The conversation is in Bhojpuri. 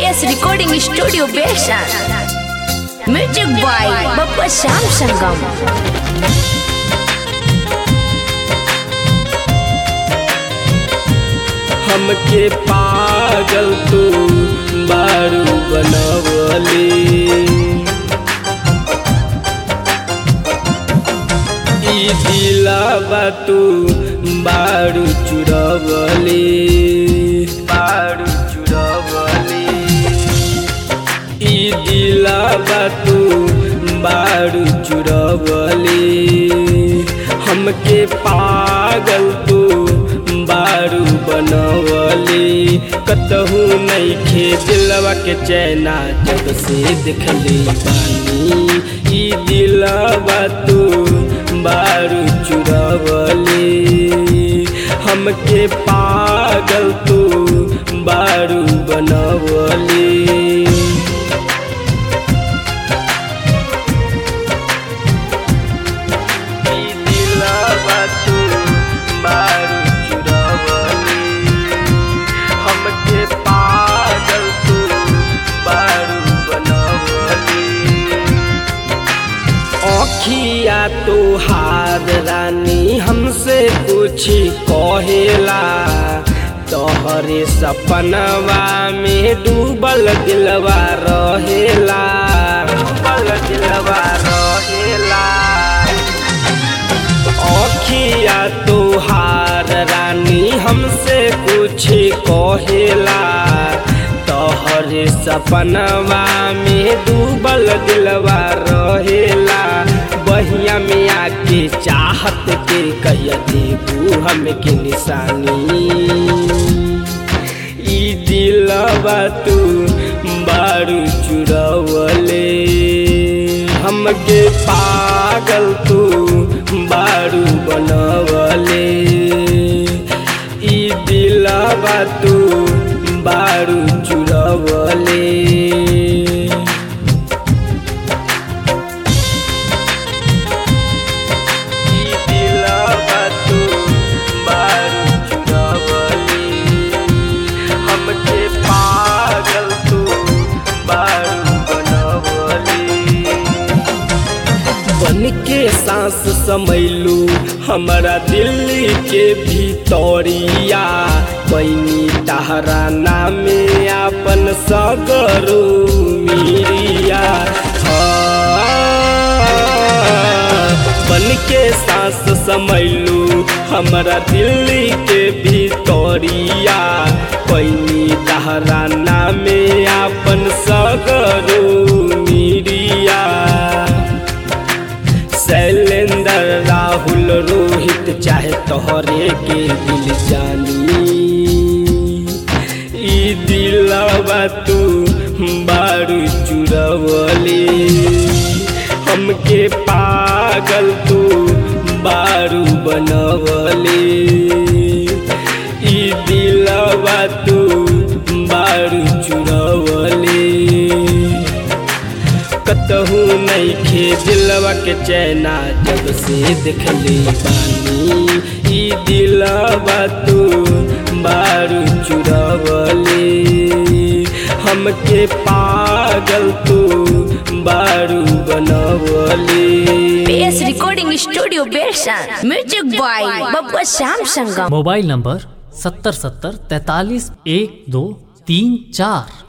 PS Recording Studio Besan. Music by Bapak Sam Sanggam. हमके पागल तू बारू बनवली ई दिलावा तू बारू चुरवली बारू चुरवली ई दिलावा तू बारू चुरवली हमके पागल तू बारू बनवली कतहू नहीं खे दिलवा के चैना जब से देखली बानी ई दिलवा तू बारू चुरवली हमके पागल तू बारू बनवली ई दिलवा तू बारू चुरवली हमके पागल तू बारू बनवली अखिया तोहार रानी हमसे कुछ कहेला तोहरे सपनवा में डूबल दिलवा रहेला डूबल दिलवा रहेला अखिया तोहार रानी हमसे कुछ कहेला तोहरे सपनवा में डूबल दिलवा रहेला बहिया में आके चाहत के कहिया देबू हमके निशानी ई दिलवा तू बारू चुरवले हमके पागल तू बारू बनवले ई दिलवा तू बारू चुरवले ई दिलवा तू बारू चुरवली हमके पागल तू बारू बनवली बन के सांस समैलू हमारा दिल्ली के भीतरिया बनी तहरा नामे अपन सगरू मिरिया बन के सांस समैलू हमारा दिल्ली के भीतरिया बनी तहरा नामे अपन सगरू मिरिया शैलेंद्र राहुल रोहित चाहे तोहरे के दिल जानी ई दिलवा तू बारू चुरवली हमके पागल तू बारू बनवली ई दिलवा तू बारू चुरवली कतहू नहीं खे दिलवा के चैना जब से देखली बानी ई दिलवा तू बारू चुरवली हमके पागल तू बारू बनवली PS Recording Studio Besan. Music by Bapak Sam Sanggam. Mobile number सत्तर सत्तर तैतालीस एक दो तीन चार